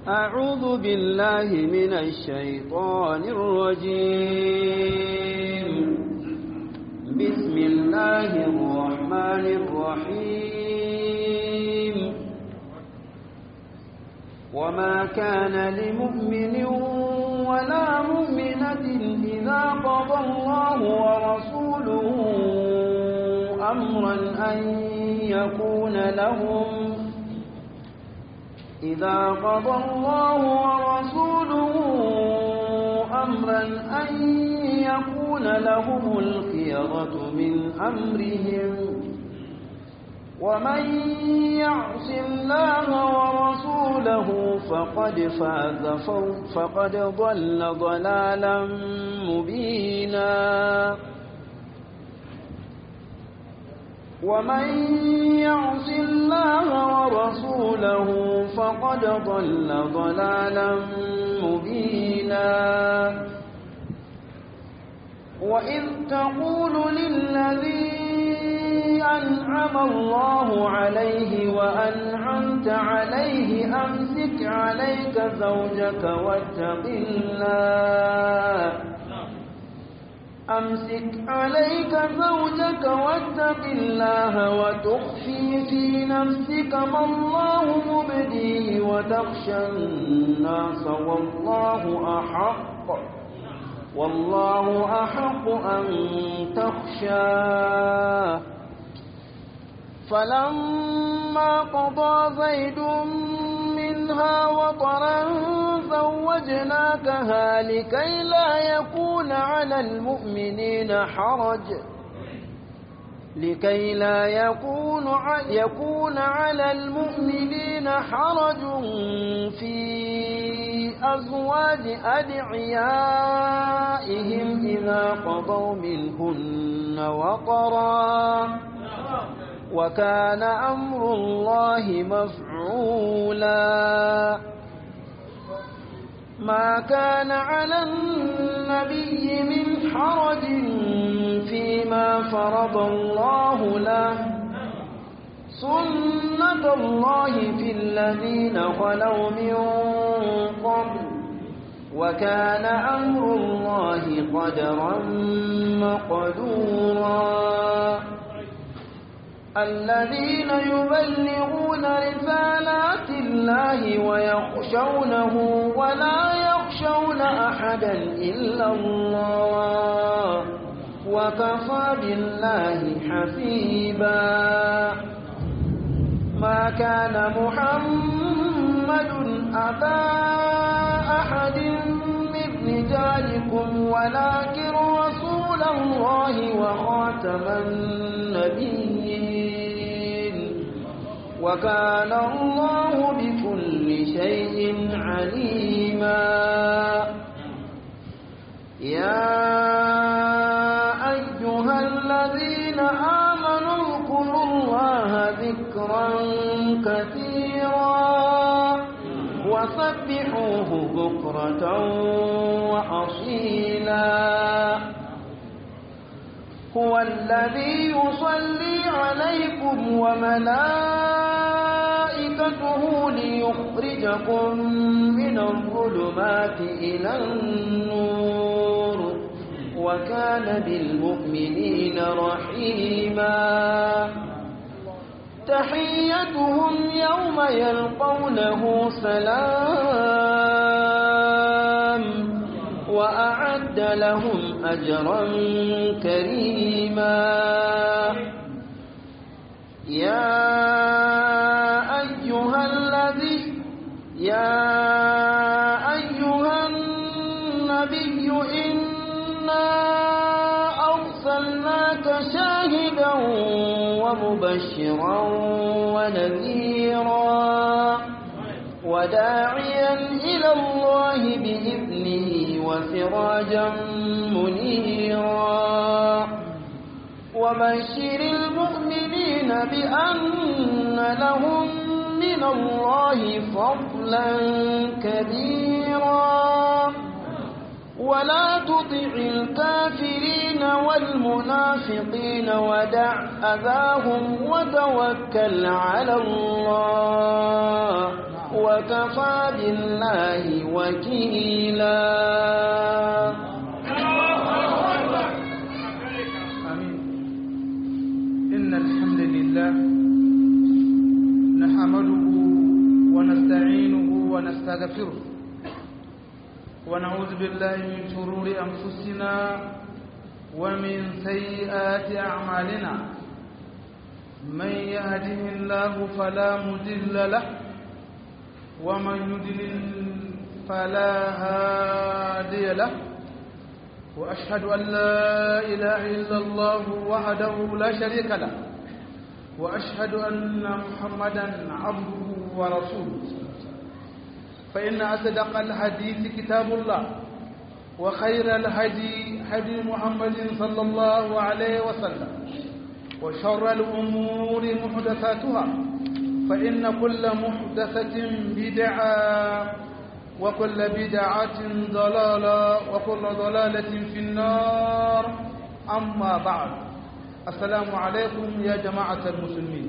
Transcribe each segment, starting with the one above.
أعوذ بالله من الشيطان الرجيم بسم الله الرحمن الرحيم وما كان لمؤمن ولا مؤمنة إذا قضى الله ورسوله أمرا أن يكون لهم إذا قضى الله ورسوله أمرا أن يكون لهم الخيرة من أمرهم ومن يعص الله ورسوله فقد فاز فقد ضل ضلالا مبينا ومن يعص الله ورسوله فقد ضل ضلالا مبينا وإذ تقول للذي أنعم الله عليه وأنعمت عليه أمسك عليك زوجك واتق الله أمسك عليك زوجك واتق الله وتخفي في نفسك ما الله مبديه وتخشى الناس والله أحق والله أحق أن تخشاه فلما قضى زيد منها وطرا زوجناكها لكي لا يكون على المؤمنين حرج لكي لا يكون يكون على المؤمنين حرج في أزواج أدعيائهم إذا قضوا منهن وطرا وكان أمر الله مفعولا ما كان على النبي من حرج فيما فرض الله له سنة الله في الذين خلوا من قبل وكان أمر الله قدرا مقدورا الذين يبلغون رسالات الله ويخشونه ولا يخشون أحدا إلا الله وكفى بالله حسيبا ما كان محمد أبا أحد من رجالكم ولكن رسول الله وخاتم النبيين وكان الله بكل شيء عليما يا أيها الذين آمنوا اذكروا الله ذكرا كثيرا وسبحوه بكرة وأصيلا هو الذي يصلي عليكم وملائكته ليخرجكم من الظلمات إلى النور وكان بالمؤمنين رحيما تحيتهم يوم يلقونه سلام وأعد لهم أجرا كريما يا أيها الذي يا أيها النبي إنا أرسلناك شاهدا ومبشرا ونذيرا وداعيا إلى الله بإذنه وسراجا منيرا وبشر المؤمنين بأن لهم من الله فضلا كبيرا ولا تطع الكافرين والمنافقين ودع أذاهم وتوكل على الله وكفى بالله وكيلا آمين إن الحمد لله نحمده ونستعينه ونستغفره ونعوذ بالله من شرور أنفسنا ومن سيئات أعمالنا من يهده الله فلا مضل له ومن يضلل فلا هادي له وأشهد أن لا إله إلا الله وحده لا شريك له وأشهد أن محمدا عبده ورسوله فإن أصدق الحديث كتاب الله وخير الهدي هدي محمد صلى الله عليه وسلم وشر الأمور محدثاتها فإن كل محدثة بدعة وكل بدعة ضلالة وكل ضلالة في النار أما بعد السلام عليكم يا جماعة المسلمين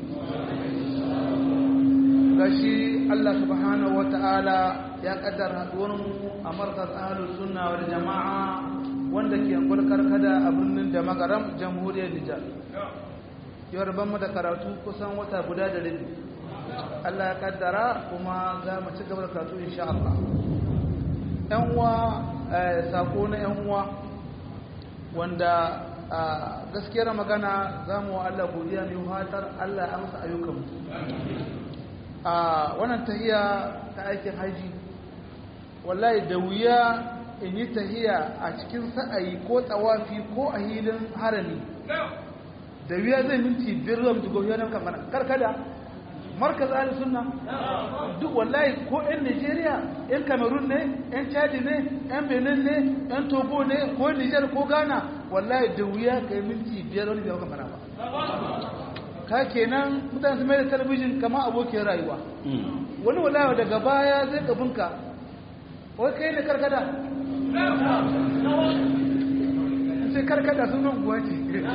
gashi Allah subhanahu wa ta'ala ya kaddara haduwarmu a markas ahlus sunna wal jama'a wanda ke gulkar kada a birnin da magaram jamhuriyar Nijar yau rabon mu da karatu kusan wata guda da rabi Allah ya kaddara kuma za mu ci gaba da karatu insha Allah yan uwa sako na yan uwa wanda gaskiyar magana za mu wa Allah godiya mai fatar Allah ya amsa ayyukanmu a wannan tahiya ta aikin haji wallahi da wuya in yi tahiya a cikin sa'ayi ko tsawafi ko a hilin harami da wuya zai minti biyar zuwa mutu gobe nan kamar karkada markaz ahli sunna duk wallahi ko yan Nigeria yan Cameroon ne yan Chad ne yan Benin ne yan Togo ne ko Niger ko Ghana wallahi da wuya kai minti biyar wani bai kamar ba ka kenan mutane su mai da talabijin kama abokin rayuwa wani wallahi daga baya zai gabinka wai kai ne karkada sai karkada sunan kuwa ce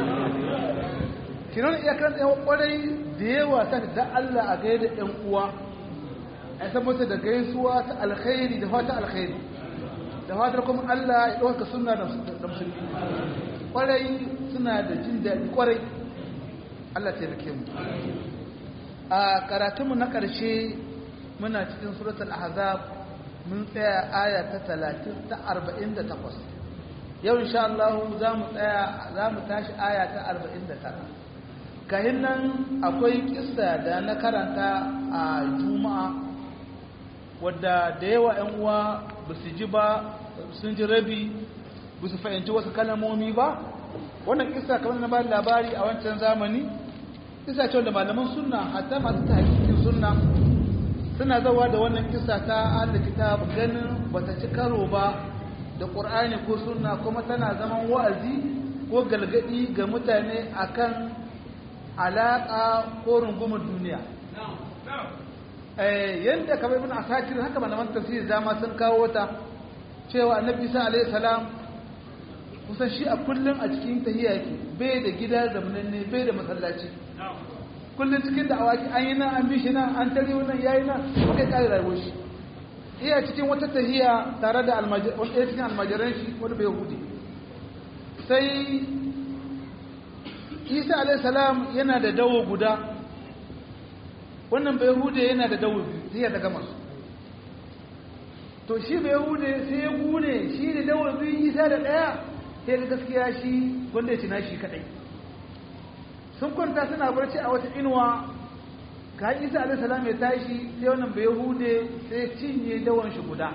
kinan iyakar tsaye kwarai da yawa ta da Allah a gaya da ɗan uwa a san mata da gaisuwa ta alkhairi da fata alkhairi da fatar kuma Allah ya ɗauka suna da musulmi kwarai suna da jin daɗi kwarai Allah ta yi mu a karatunmu na ƙarshe muna cikin suratul ahzab mun tsaya aya ta 30 ta 48 yau insha Allah za mu tsaya za mu tashi aya ta 49 kahin nan akwai kissa da na karanta a juma'a wadda da yawa 'yan uwa ba su ji ba sun ji rabi ba su fahimci wasu kalamomi ba wannan kissa kamar na ba labari a wancan zamani kissa ce wanda malaman sunna hatta masu tahqiqin sunna suna zawa da wannan kissa ta Allah kitab ganin bata ci karo ba da Qur'ani ko sunna kuma tana zaman wa'azi ko galgadi ga mutane akan alaka ko rungumar duniya eh yanda kamar ibn asakir haka malaman tafsir dama sun kawo ta cewa annabi Isa alaihi salam kusan shi a kullum a cikin tahiyya yake bai da gida zamananne bai da masallaci kullum cikin da awaki an yi nan an bi shi nan an tare wannan yayi nan kai kai rayuwar shi iya cikin wata tahiyya tare da almajiran cikin almajiran shi wanda bai hudi sai Isa alayhi salam yana da dawo guda wannan bai hude yana da dawo biyu tahiyya ta gama su to shi bai hude sai ya gune shi da dawo biyu Isa da daya sai da gaskiya shi wanda ya tina shi kadai sun kwanta suna barci a wata inuwa ka isa alaihi salam ya tashi sai wannan bai hude sai ya cinye dawan shi guda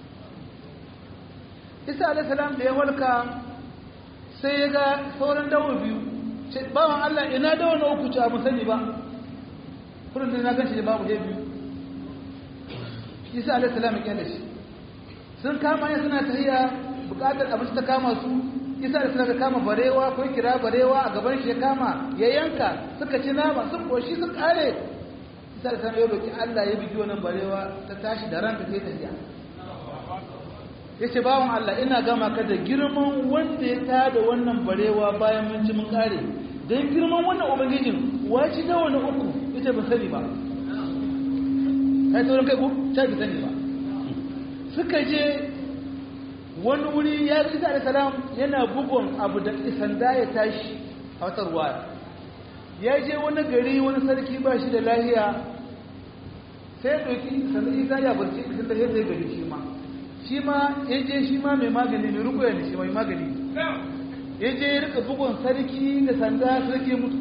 isa alaihi salam da ya walka sai ya ga sauran dawo biyu ce bawan Allah ina dawo na uku ce a musani ba kullum da na gan shi da babu da biyu isa alaihi salam ya kyale shi sun kama ya suna tahiya bukatar abinci ta kama su isa da suna kama barewa ko kira barewa a gaban shi ya kama ya yanka suka ci nama sun koshi sun kare isa da suna ya roki Allah ya bigi wannan barewa ta tashi da ranta sai tafiya ya ce bawan Allah ina gama ka da girman wanda ya tada wannan barewa bayan mun ci mun kare don girman wannan ubangijin waci da wani uku ita ba sani ba kai taurin kai ko ta bi sani ba suka je wani wuri ya isa da salam yana bugun abu da sanda ya tashi a wata ruwa ya je wani gari wani sarki ba shi da lahiya sai ɗauki sannan isa ya barci cikin da zai gari shi ma shi ma ya je shi ma mai magani mai rukuya ne shi mai magani ya je ya rika bugun sarki da sanda sarki mutu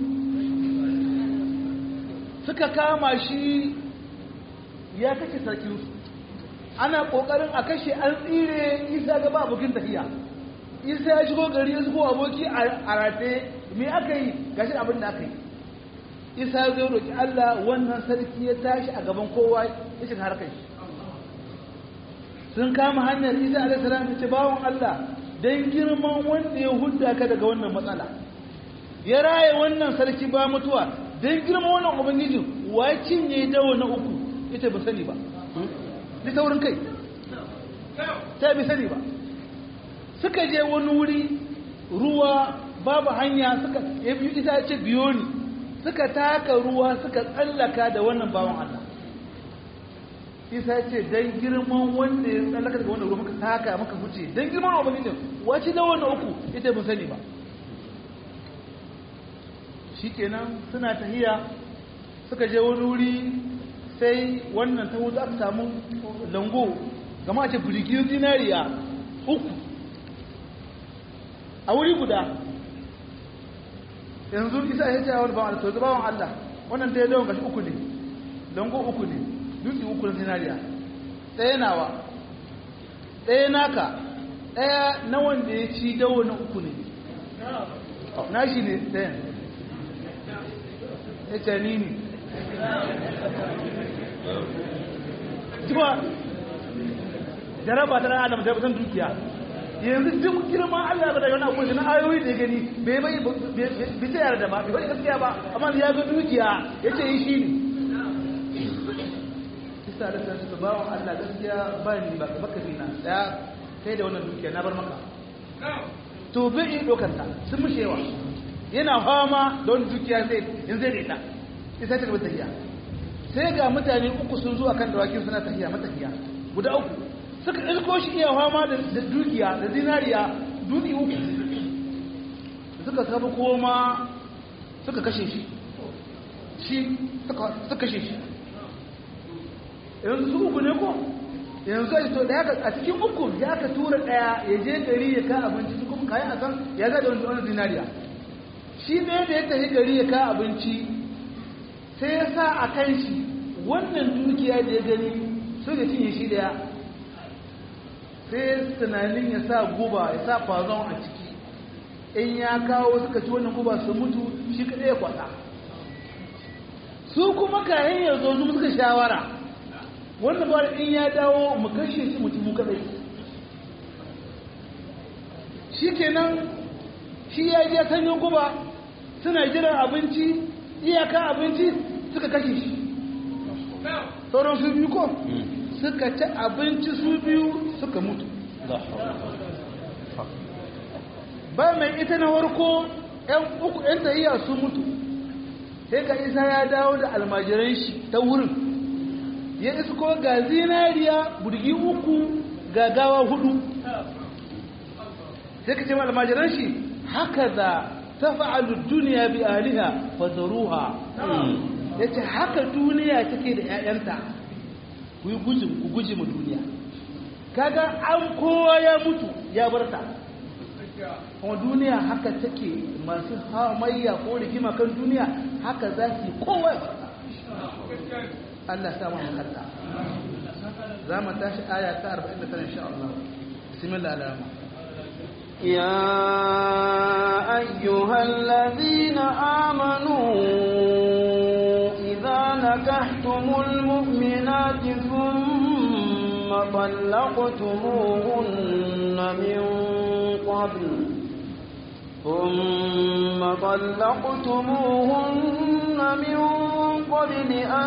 suka kama shi ya kashe sarkinsu ana kokarin a kashe an tsire isa gaba abokin tafiya isa ya shigo gari ya shigo aboki a rate me aka yi gashi abin da aka yi isa ya zo roƙi allah wannan sarki ya tashi a gaban kowa ya shiga harkar shi sun kama hanyar isa alaihi salam ya ce bawon allah don girman wanda ya hudda ka daga wannan matsala ya raye wannan sarki ba mutuwa don girman wannan ubangiji wa cinye dawo na uku ita ba sani ba ni taurin kai ta bi sani ba suka je wani wuri ruwa babu hanya suka ya biyu ita ce biyo ni suka taka ruwa suka tsallaka da wannan bawan Allah isa ce dan girman wanda ya tsallaka daga wannan ruwa muka taka muka huce dan girman ubangijin wace da wannan uku ita mun sani ba shikenan suna tahiya suka je wani wuri sai wannan ta wuta aka samu lango gama ce birgin zinariya uku a wuri guda yanzu isa ya ce wani bawan Allah bawan Allah wannan ta yi dawon gashi uku ne lango uku ne dutse uku na zinariya ɗaya nawa ɗaya naka ɗaya na wanda ya ci dawo na uku ne na shi ne ɗayan ya ce ni ne kuma jaraba ta adam da san dukiya yanzu duk girman Allah ba da yana akwai na ayoyi da gani bai bai bai ta yarda ba bai gaskiya ba amma ya ga dukiya yace yi shi ne kisa da ta su bawon Allah gaskiya ba ni ba baka na da kai da wannan dukiya na bar maka to bai yi dokanta sun mushewa yana fama don dukiya zai in zai rita isa ta gaba tafiya sai ga mutane uku sun zo akan dawakin suna tafiya matafiya guda uku suka ilko shi iya fama da dukiya da zinariya dutse uku suka sabu koma suka kashe shi shi suka kashe shi yanzu su uku ne ko yanzu a to da a cikin uku ya ka tura daya ya je gari ya ka abinci su kuma kayan a san ya ga da wani zinariya shi ne da ya tafi gari ya ka abinci sai ya sa a kan shi wannan dukiya da ya gani su da cinye shi daya sai tunanin ya sa guba ya sa fazon a ciki in ya kawo suka ci wannan guba su mutu shi kaɗai ya kwata su kuma kayan ya zo su suka shawara wannan ba in ya dawo mu kashe shi mutum kaɗai shi kenan shi ya je sanyin guba suna jiran abinci iyaka abinci suka kashe shi sauran su biyu ko suka ci abinci su biyu suka mutu ba mai ita na warko yan uku yan tahiya su mutu sai ka isa ya dawo da almajiran shi ta wurin ya isko ga zinariya burgi uku ga gawa hudu sai ka ce ma almajiran shi haka za tafa'alu duniya bi ahliha fadaruha yace haka duniya take da ƴaƴanta ku yi guji ku guji mu duniya kaga an kowa ya mutu ya barta kuma duniya haka take masu hamayya ko rigima kan duniya haka za su kowa ya barta Allah sa mu kalla za mu tashi aya ta 49 insha Allah bismillah alama يا أيها الذين آمنوا إذا نكحتم المؤمنات ثم طلقتموهن من قبل ثم طلقتموهن من قبل أن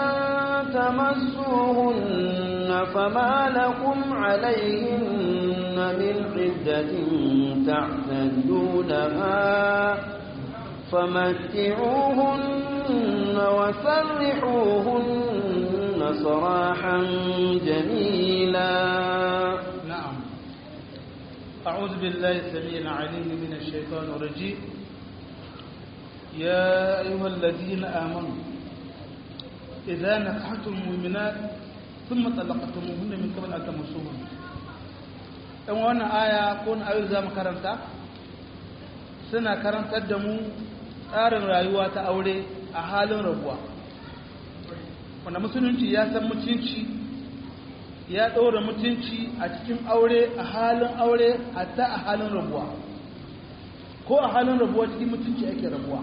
تمسوهن فما لكم عليهن من عدة تعتدونها فمتعوهن وسرحوهن سراحا جميلا نعم أعوذ بالله السميع العليم من الشيطان الرجيم يا أيها الذين آمنوا إذا نكحتم المؤمنات ثم طلقتموهن من قبل أن تمسوهن ɗan wannan aya ko na ayoyi za mu karanta suna karantar da mu tsarin rayuwa ta aure a halin rabuwa wanda musulunci ya san mutunci ya ɗora mutunci a cikin aure a halin aure hatta a halin rabuwa ko a halin rabuwa cikin mutunci ake rabuwa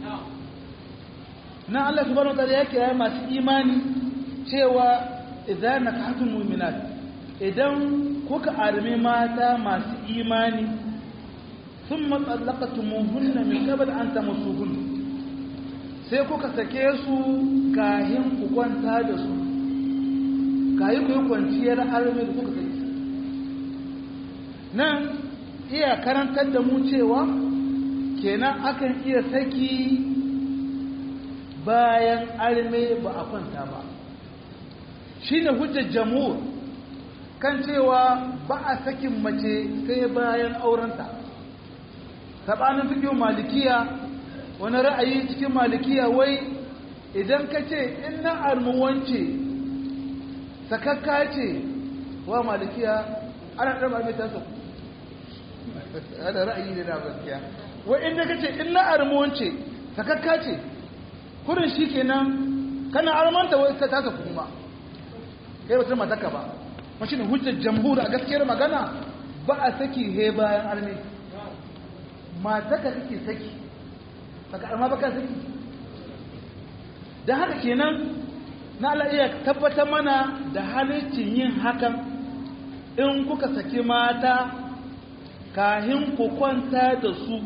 na Allah subhanahu wa ta'ala ya kira masu imani cewa idan nakahatul mu'minat idan kuka armi mata masu imani thumma talaqtumuhunna min qabl an tamassuhun sai kuka sake su kahin ku kwanta da su kayi ku yi kwanciyar armi da kuka sake nan iya karantar da mu cewa kenan akan iya saki bayan arme ba a kwanta ba shi ne hujjar jamhur kan cewa ba a sakin mace sai bayan aurenta saɓanin fikin malikiya wani ra'ayi cikin malikiya wai idan ka ce in na armuwance sakakka ce wa malikiya ana ɗaba mai tasa ana ra'ayi ne na gaskiya wai inda ka ce in na armuwance sakakka ce kurin shi kenan kana armanta wai ta tasa kuma kai wata mataka ba mashi ne hujjar jamhur a gaskiyar magana ba a saki he bayan arme mataka kake saki baka arma baka saki don haka kenan na Allah iya tabbatar mana da halittin yin hakan in kuka saki mata kahin ku kwanta da su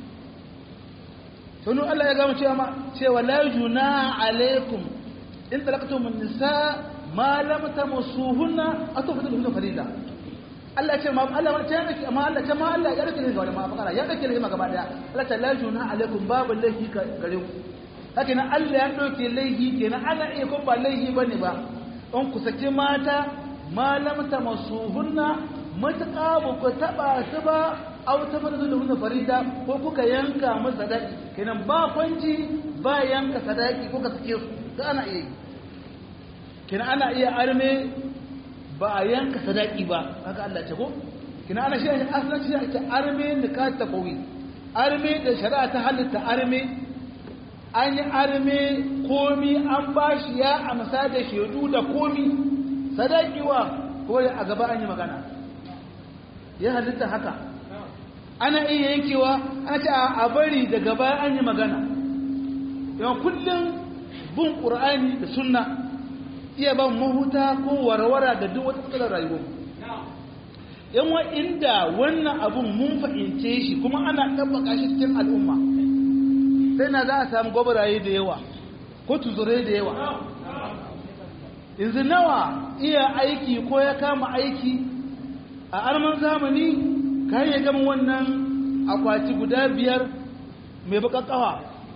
sanu Allah ya gama cewa cewa la juna alaikum in talaqtum an-nisa ma lam tamassuhunna atufatuhunna farida Allah ce ma Allah ma ta yake amma Allah ta ma Allah ya rike ne ga ma fakara ya rike ne gaba daya Allah ta la juna alaikum babu laifi gare ku haka nan Allah ya dauke laifi kenan ana iya ko ba laifi bane ba in ku saki mata ma lam tamassuhunna mutaka ba ku taba su ba aw ta farzu da hunna farida ko kuka yanka masa sadaki kenan ba kwanci ba yanka sadaki ko ka sake su ga ana iya yi kenan ana iya arme ba a yanka sadaki ba haka Allah ce ko kenan ana shi asalin shi ake arme da ka ta kowi arme da shari'a ta halitta arme an yi arme komi an bashi ya amsa da shaidu da komi sadaki wa ko a gaba an yi magana ya halitta haka ana iya yankewa ana ce a bari daga baya an yi magana yawan kullum bin ƙur'ani da sunna iya ban mahuta ko warwara ga duk wata matsalar rayuwa yan wa inda wannan abun mun fahimce shi kuma ana ɗabbaka shi cikin al'umma sai na za a samu gwabaraye da yawa ko tuzurai da yawa yanzu nawa iya aiki ko ya kama aiki a arman zamani kayan ya gama wannan akwati guda biyar mai bakakawa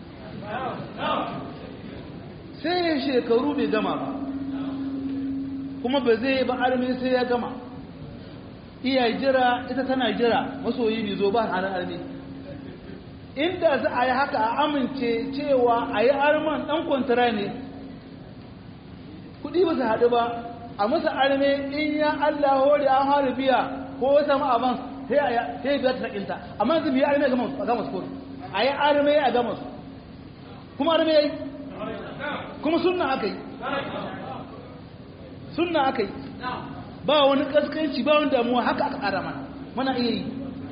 sai ya shekaru bai gama ba kuma ba zai ba armi sai ya gama iya jira ita tana jira masoyi bai zo ba hannun armi inda za a yi haka a amince cewa a yi arman ɗan kwantara ne kudi ba su haɗu ba a masa arme in ya Allah hori an hari biya ko wata ma'aban sai ya biya ta sakinta amma yanzu biya arme a gama su kotu a yi arme a gama su kuma arme ya yi kuma sunna aka yi sunna aka yi ba wani kaskanci ba wani damuwa haka aka ƙara mana mana iya yi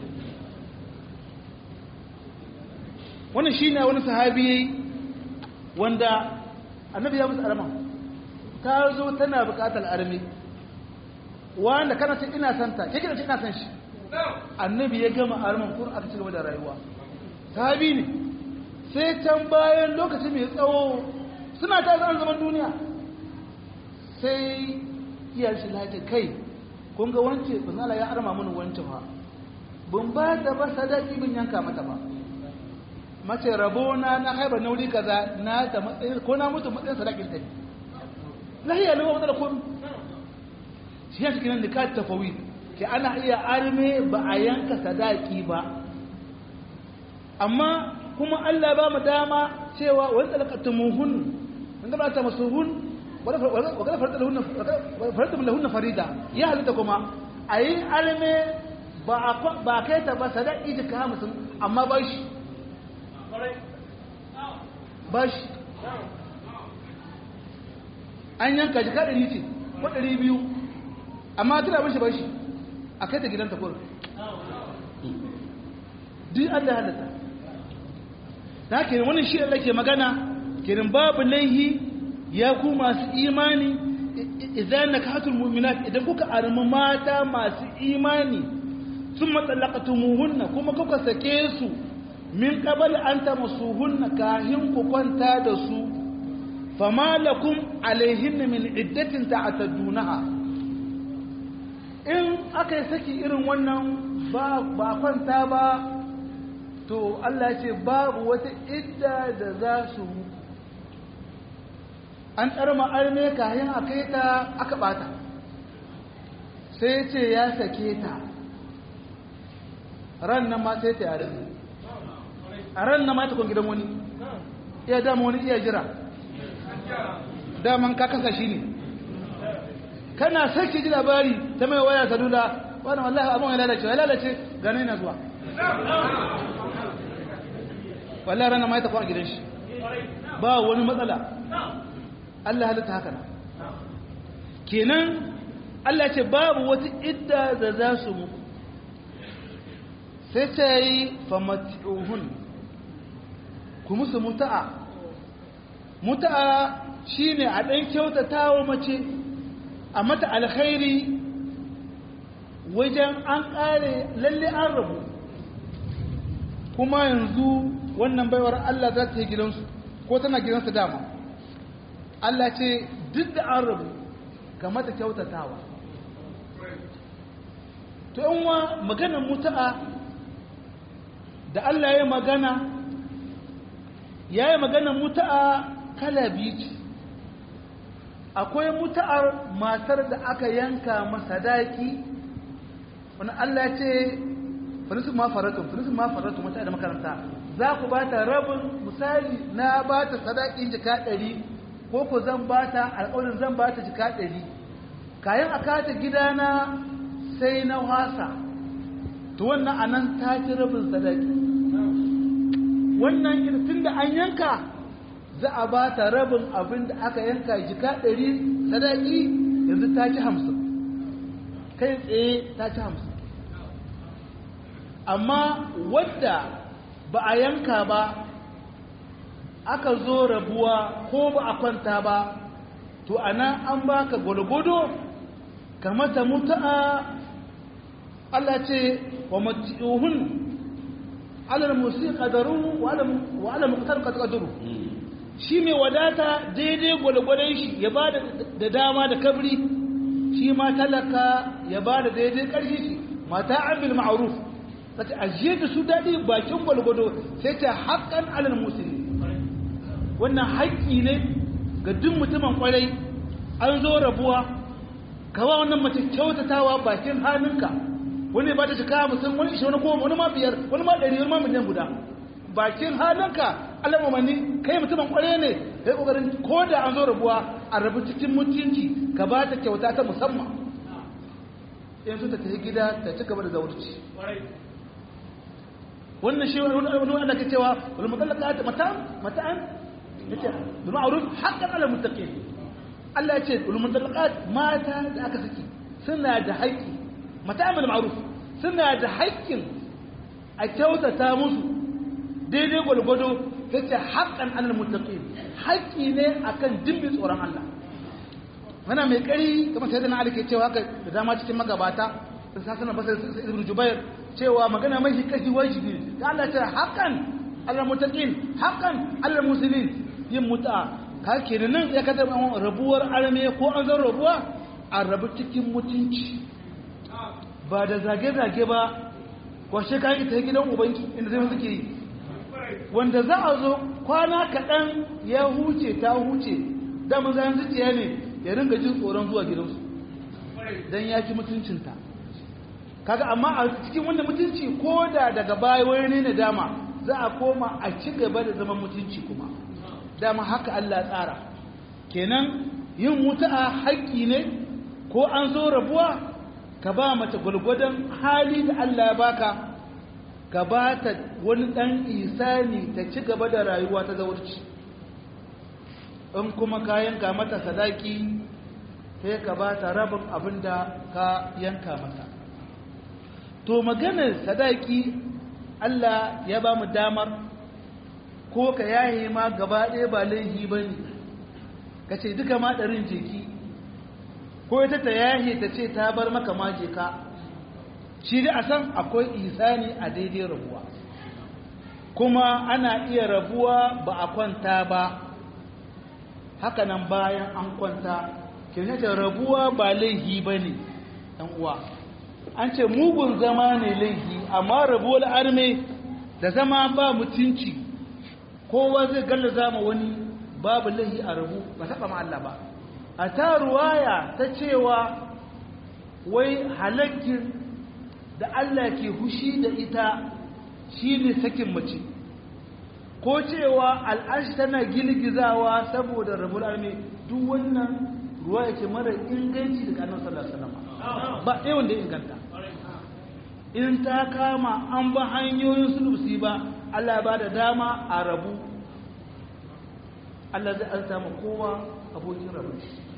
wannan shi ne wani sahabi ya yi wanda annabi ya musu arama ta zo tana buƙatar arme wanda kana ce ina santa ke kina ce ina san shi annabi ya gama arman kur aka ci gaba da rayuwa sahabi ne sai can bayan lokaci mai tsawo suna ta zan zaman duniya sai iyar shi lafi kai kun ga wance banzala ya arma mini wance ba ban ba ta ba sadaki bin yanka mata ba mace rabo na na haibar na wuri kaza na ta matsayin ko na mutu matsayin sadakin ta lahiya ne wa da kun shi ya cikin da ka tafawi ke ana iya arme ba a yanka sadaki ba amma kuma Allah ba mu dama cewa wani talakatumuhun in gaba ta masuhun wadda farta lahunna farida ya halitta kuma a yi arme ba kai ta ba sadaki jika hamsin amma ba shi ba shi an yanka jika ɗari ce ko ɗari biyu amma tana bashi bashi a kai ta gidanta kurin duk Allah ya halatta da ke wani shi Allah ke magana kirin babu laihi ya ku masu imani idan na katul mu'minat idan kuka armi mata masu imani sun matsalakatumuhunna kuma kuka sake su min qabal an tamassuhunna kahin ku kwanta da su fama lakum alaihinna min iddatin ta'taddunaha in aka yi saki irin wannan ba kwanta ba to Allah ce babu wata idda da za su an tsarma arme kayan a kai ta aka bata sai ce ya sake ta ran nan ma sai ta yare a ran nan ma ta kwan gidan wani iya dama wani iya jira daman ka kasa shi ne kana sarki ji labari ta mai waya salula wani wallahi abin ya lalace ya lalace gane na zuwa wallahi ranar mai ta kwan gidan shi ba wani matsala Allah halitta haka na kenan Allah ce babu wata idda da za su muku sai ta yi famatuhun ku musu muta'a muta'a shine a ɗan kyautata wa mace a mata alkhairi wajen an ƙare lalle an rabu kuma yanzu wannan baiwar Allah za ta yi gidansu ko tana gidansu dama Allah ce duk da an rabu ga mata kyautatawa to yanwa maganar mutu'a da Allah ya magana ya yi maganar mutu'a kala biyu ce akwai mutu'ar matar da aka yanka masadaki wani Allah ce finisu ma faratu finisu ma faratu mata da makaranta za ku ba ta rabin misali na ba ta sadakin jika ɗari ko ku zan ba ta alƙawarin zan ba ta jika ɗari kayan a kata gidana sai na wasa to wannan anan ta ci rabin sadaki wannan tun da an yanka za a ba ta rabin abin da aka yanka jika ɗari sadaki yanzu ta ci hamsin kai tsaye ta ci hamsin amma wadda ba a yanka ba aka zo rabuwa ko ba a kwanta ba to ana an baka gwalgwado kamata mutu'a Allah ce wa mati'uhun alal musi qadaruhu wa ala muqtar qadaruhu shi mai wadata daidai gwalgwadon shi ya ba da dama da kabri shi ma talaka ya ba da daidai ƙarfi shi mata abil ma'ruf ta ajiye da su daɗi bakin gwalgwado sai ta haƙƙan alal musulmi wannan haƙƙi ne ga duk mutumin ƙwarai an zo rabuwa kawa wannan mace kyautatawa bakin hannunka wani ba ta cika mutum wani ishe wani goma wani ma biyar wani ma ɗari wani ma miliyan guda bakin hannunka Allah mamani kai mutumin ƙwarai ne kai ƙoƙarin ko da an zo rabuwa a rabu cikin mutunci ka ba ta kyauta ta musamman yanzu ta tafi gida ta ci gaba da zaurci wannan shi wani wanda ke cewa wani matsalaka mata'an mata'an ya ce da ma'aruf haƙƙan ala mutaƙi Allah ya ce wani matsalaka mata da aka saki suna da haƙƙi mata'an da ma'aruf suna da haƙƙin a kyautata musu daidai gwalgwado ta ce haƙƙan ala mutaƙi haƙƙi ne akan dimbin tsoron Allah wana mai ƙari kamar sai da na alike cewa haka da dama cikin magabata da sasanar basar ibn jubair cewa magana mai kashi wajibi ta Allah ta haƙan Allah mutaqin haƙan Allah muslimin yin muta ka kenan nan ya kada rabuwar arme ko an zan rabuwa a rabu cikin mutunci ba da zage zage ba ko shi ka ita gidan ubanki inda zai suke yi wanda za a zo kwana kaɗan ya huce ta huce da mun zan zuciya ne ya ringa jin tsoron zuwa gidansu don ya ci mutuncinta kaga amma a cikin wannan mutunci ko da daga baya wani ne dama za a koma a ci gaba da zaman mutunci kuma dama haka Allah tsara kenan yin mutu'a haƙƙi ne ko an zo rabuwa ka ba mace gwargwadon hali da Allah ya baka ka ba ta wani ɗan isani ta ci gaba da rayuwa ta zaurci in kuma ka yanka mata sadaki sai ka ba ta rabin abin da ka yanka mata to maganar sadaki Allah ya ba mu damar ko ka yaye ma gaba ɗaya ba laifi ba ne ka ce duka ma ɗarin jeki ko ita ta yahe ta ce ta bar maka ma jeka shi da a san akwai isani a daidai rabuwa kuma ana iya rabuwa ba a kwanta ba hakanan bayan an kwanta kirnata rabuwa ba laihi ba ne uwa an ce mugun zama ne laihi amma rabuwar arme da zama ba mutunci kowa zai galla zama wani babu laihi a rabu ba taɓa ma Allah ba a ta ruwaya ta cewa wai halakkin da Allah ke hushi da ita shi ne sakin mace ko cewa al'ashi tana girgizawa saboda rabul arme duk wannan ruwa yake mara inganci da kanan sallallahu alaihi ba ɗaya wanda ya inganta in ta kama an ba hanyoyin sulusi ba Allah ba da dama a rabu Allah zai an samu kowa abokin rabu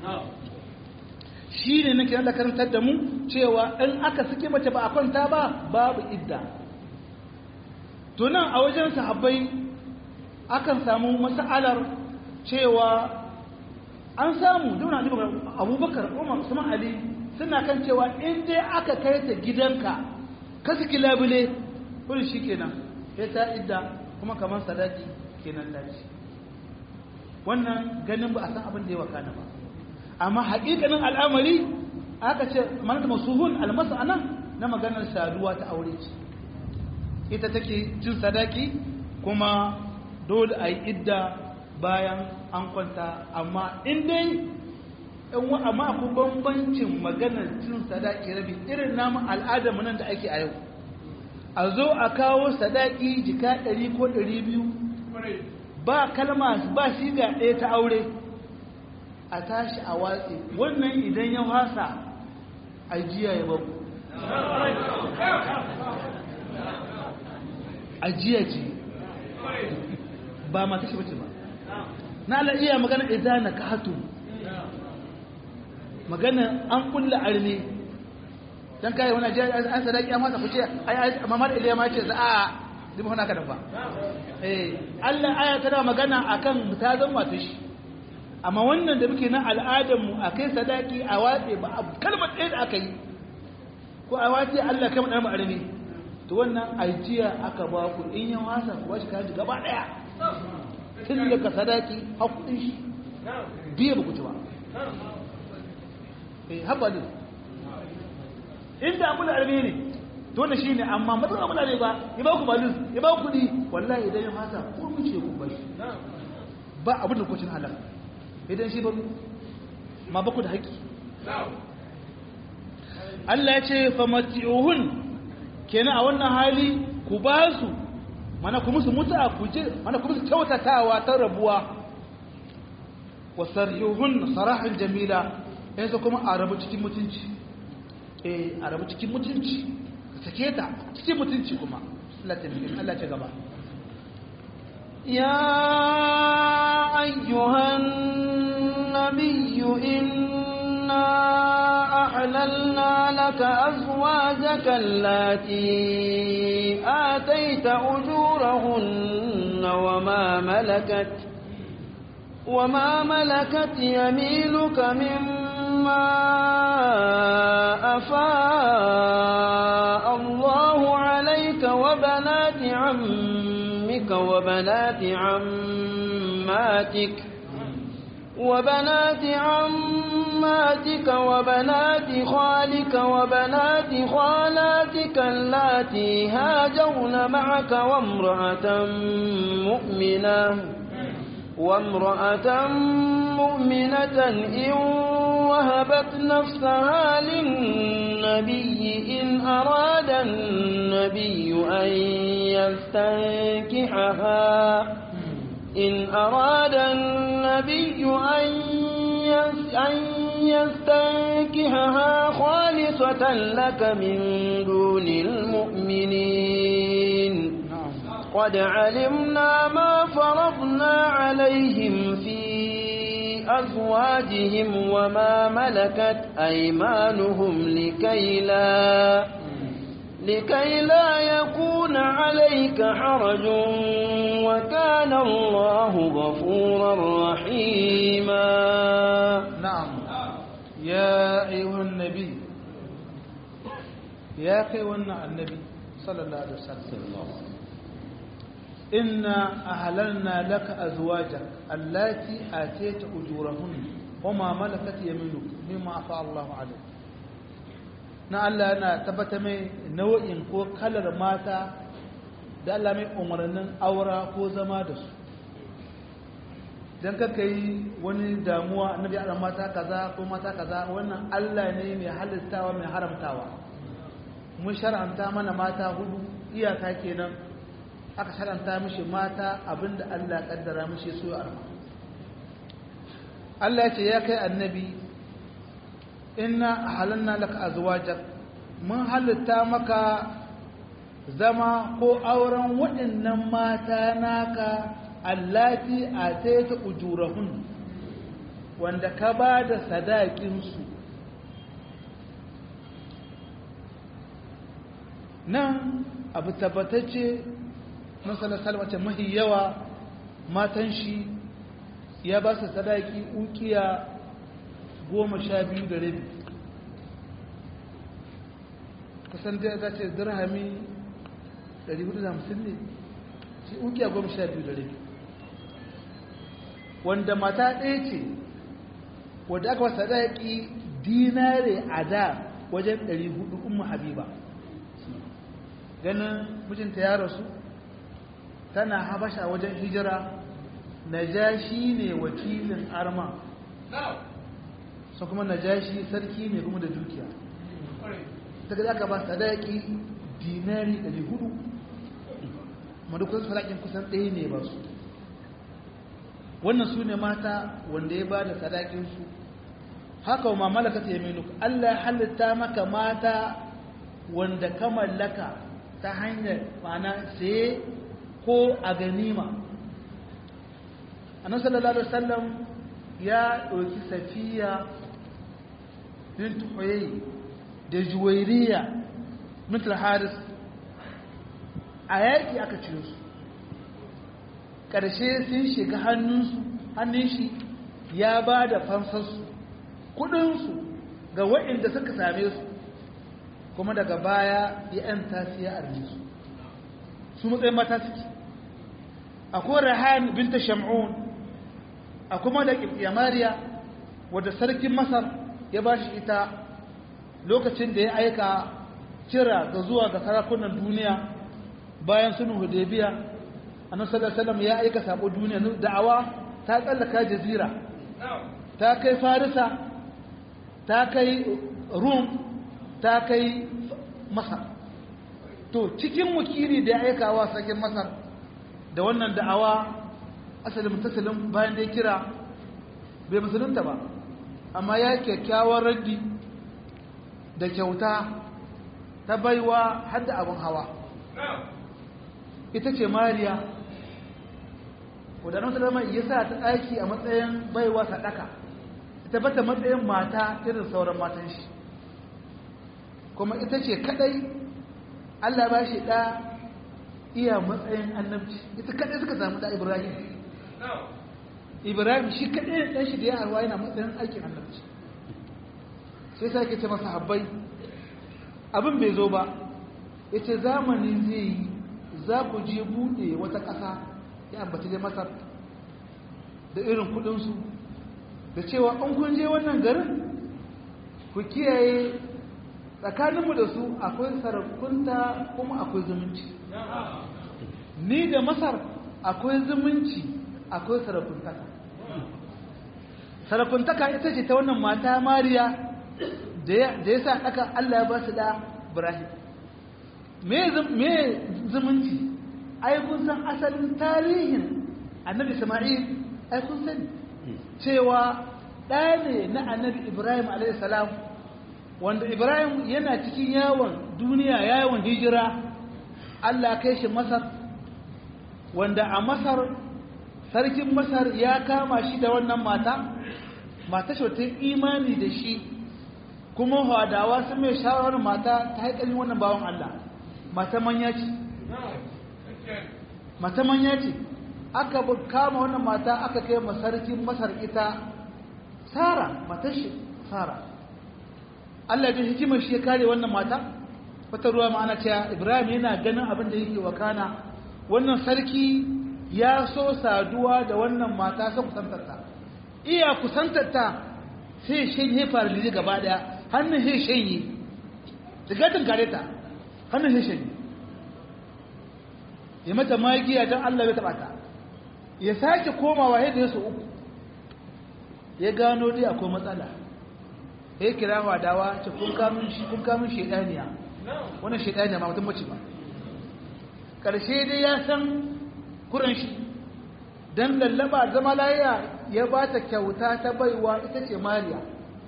shi ne nake da karantar da mu cewa in aka suke mace ba a kwanta ba babu idda to nan a wajen sahabbai akan samu mas'alar cewa an samu duna abubakar umar usman ali suna kan cewa in dai aka kai ta gidanka ka saki labule kuri shi kenan sai ta idda kuma kamar sadaki kenan dace wannan ganin ba a san abin da ya wakana ba amma haƙiƙanin al'amari aka ce manata masuhun almasu anan na maganar saduwa ta aure ce ita take cin sadaki kuma dole a yi idda bayan an kwanta amma in dai in wa amma akwai bambancin maganar cin sadaki rabi irin namun al'adar nan da ake a yau a zo a kawo sadaki jika ɗari ko ɗari biyu ba kalma ba shi ga ɗaya ta aure a tashi a watsi wannan idan ya wasa ajiya ya babu ajiya ce ba mata shi bace ba na ala iya magana idan na kahatu magana an kulla arme dan kai wani ajiya an sadaki an masa kuce ai mamar iliya ma ce za a dima hana ka da ba eh Allah aya tana magana akan ta zan mata shi amma wannan da muke na al'adarmu a kai sadaki a watse ba a kalmar ɗaya da aka yi ko a watse Allah kama ɗan ma'arami to wannan ajiya aka ba ku in yin wasa ku bashi kaji gaba ɗaya tun daga sadaki a kuɗin shi biya ba ku ci ba eh haɓa ne inda abu da arme ne to da shi ne amma matsalar abu da ne ba ya ba ku balin ya ba ku kuɗi wallahi idan ya fasa ko mun ce ku bashi ba abin da kwacin halal idan shi ba ma baku da haƙƙi Allah ya ce famati'uhun kenan a wannan hali ku ba su mana ku musu muta ku je mana ku musu kyautatawa ta rabuwa wa sarihun sarahan jamila yanzu kuma a rabu cikin mutunci eh a rabu cikin mutunci ka sake ta cikin mutunci kuma Allah ta Allah ce gaba يا أيها النبي إنا أحللنا لك أزواجك التي آتيت أجورهن وما ملكت وما ملكت يمينك مما أفاء الله عليك وبنات عمك وبنات عماتك وبنات عماتك وبنات خالك وبنات خالاتك اللاتي هاجرن معك وامرأة مؤمنة وامرأة مؤمنة إن وهبت نفسها للنبي إن أراد النبي أن يستنكحها إن أراد النبي أن أن يستنكحها خالصة لك من دون المؤمنين قد علمنا ما فرضنا عليهم في أزواجهم وما ملكت أيمانهم لكي لا لكي لا يكون عليك حرج وكان الله غفورا رحيما نعم يا أيها النبي يا أيها النبي صلى الله عليه وسلم إنا أهللنا لك أزواجك التي آتيت أجورهن وما ملكت يمينك مما أفاء الله عليك na Allah yana tabbata mai nau'in ko kalar mata da Allah mai umarnin aura ko zama da su don kaka yi wani damuwa annabi Allah mata kaza ko mata kaza wannan Allah ne mai halittawa mai haramtawa mun shar'anta mana mata hudu iyaka kenan aka shar'anta mishi mata abinda Allah kaddara mishi so arma Allah ya ce ya kai annabi inna halanna laka azwajak mun halitta maka zama ko auren waɗannan mata naka allati ataita ujurahun wanda ka ba da sadakinsu nan abu tabbatacce masalar salmace mahi yawa matan shi ya ba su sadaki ukiya goma sha biyu da rabi kusan da za ce dirhami 450 ne shi ukiya goma sha biyu da rabi wanda mata ɗaya ce wadda aka wasa daƙi dinare a da wajen 400 umar habiba ganin mijinta ya rasu tana habasha wajen hijira najashi ne wakilin arma sun kuma najashi sarki ne kuma da dukiya daga da aka ba sadaki dinari 400 madukun sadakin kusan ɗaya ne ba su wannan su ne mata wanda ya ba da sadakinsu haka wa mamalaka ta yaminu Allah halitta maka mata wanda ka mallaka ta hanyar mana saye ko a ganima annabi sallallahu alaihi wasallam ya ɗauki safiya bintu huyayi da juwairiya mitul haris a yaƙi aka ciro su ƙarshe sun shiga hannunsu hannun shi ya ba da fansarsu kudinsu ga waɗanda suka same su kuma daga baya ya ‘yan tasiya a su su matsayin mata suke akwai rahan binta shamun a kuma da ƙirƙiyamariya wadda sarkin masar ya ba shi ita lokacin da ya aika kira ga zuwa ga sarakunan duniya bayan sunan hudebiya annabi sallallahu alaihi ya aika sabo duniya da'awa ta tsallaka jazira ta kai farisa ta kai rum ta kai masar to cikin wakili da ya aika wa sarkin masar da wannan da'awa asalin mutasalin bayan da ya kira bai musulunta ba amma ya kyakkyawar raddi da kyauta ta baiwa hadda abin hawa ita ce mariya wadannan salama ya sa ta ɗaki a matsayin baiwa sadaka ita bata matsayin mata irin sauran matan shi kuma ita ce kadai allah ba shi ɗa iya matsayin annabci ita kadai suka samu ɗa ibrahim ibrahim shi kadai ɗan shi da ya arwa yana matsayin aikin annabci sai sa ke ce masa habbai abin bai zo ba ya ce zamani zai yi za ku je buɗe wata ƙasa ya ambaci dai masar da irin kudinsu da cewa an kun je wannan garin ku kiyaye tsakaninmu da su akwai sarakunta kuma akwai zumunci ni da masar akwai zumunci akwai sarakuntaka sarakuntaka ita ce ta wannan mata mariya da ya sa aka Allah ya ba su da Ibrahim me zumunci ai kun san asalin tarihin annabi Isma'il ai kun sani cewa ɗaya ne na annabi Ibrahim alaihissalam wanda Ibrahim yana cikin yawon duniya yawon hijira Allah kai shi Masar wanda a Masar sarkin Masar ya kama shi da wannan mata mata shi ta imani da shi kuma hadawa sun mai shawarar mata ta haƙalin wannan bawan Allah mata manya ce mata manya ce aka kama wannan mata aka kai masarkin masar ita sara matar shi sara Allah ya hikimar shi ya kare wannan mata wata ruwa ma'ana cewa Ibrahim yana ganin abin da yake wakana wannan sarki ya so saduwa da wannan mata sai kusantarta iya kusantarta sai shanye farlili gaba daya hannun sai shanye sigatin kare ta hannun sai shanye ya mata magiya don Allah ya taba ta ya sake komawa yadda ya so uku ya gano dai akwai matsala ya kira wadawa ce kun kamun shi kun kamun shedaniya wannan shedaniya ma mutum bace ba karshe dai ya san kuran shi dan lallaba zama layya ya ba ta kyauta ta baiwa ita ce mariya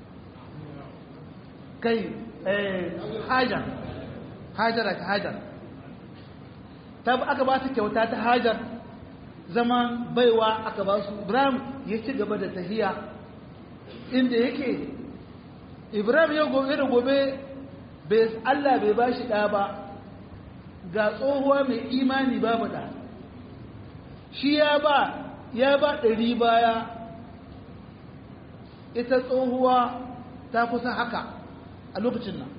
kai eh hajar hajara ta hajar ta aka ba ta kyauta ta hajar zaman baiwa aka ba su ibrahim ya ci gaba da tahiya inda yake ibrahim ya gobe da gobe allah bai ba shi ɗa ba ga tsohuwa mai imani babu ɗa shi ya ba ya ba ɗari baya ita tsohuwa ta kusa haka a lokacin nan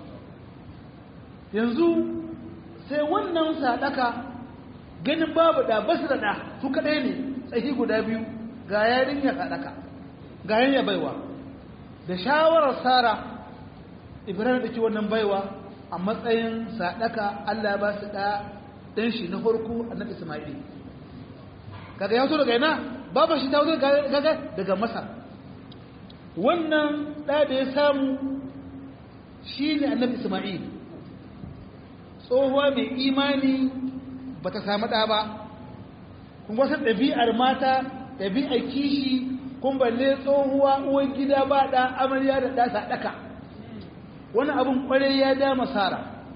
yanzu sai wannan sadaka ganin babu da basu da da su kadai ne tsahi guda biyu ga yarinya sadaka ga yarinya baiwa da shawarar sara ibrahim da ke wannan baiwa a matsayin sadaka Allah ba su da dan shi na farko annabi isma'il kaga ya zo daga ina babu shi ta zo daga daga masar wannan da da ya samu shine annabi isma'il tsohuwa mai imani ba ta samu ɗa ba kun wasu ɗabi'ar mata ɗabi'ar kishi kun balle tsohuwa uwan gida ba ɗa amarya da ɗa saɗaka wani abin ƙwarai ya ja masara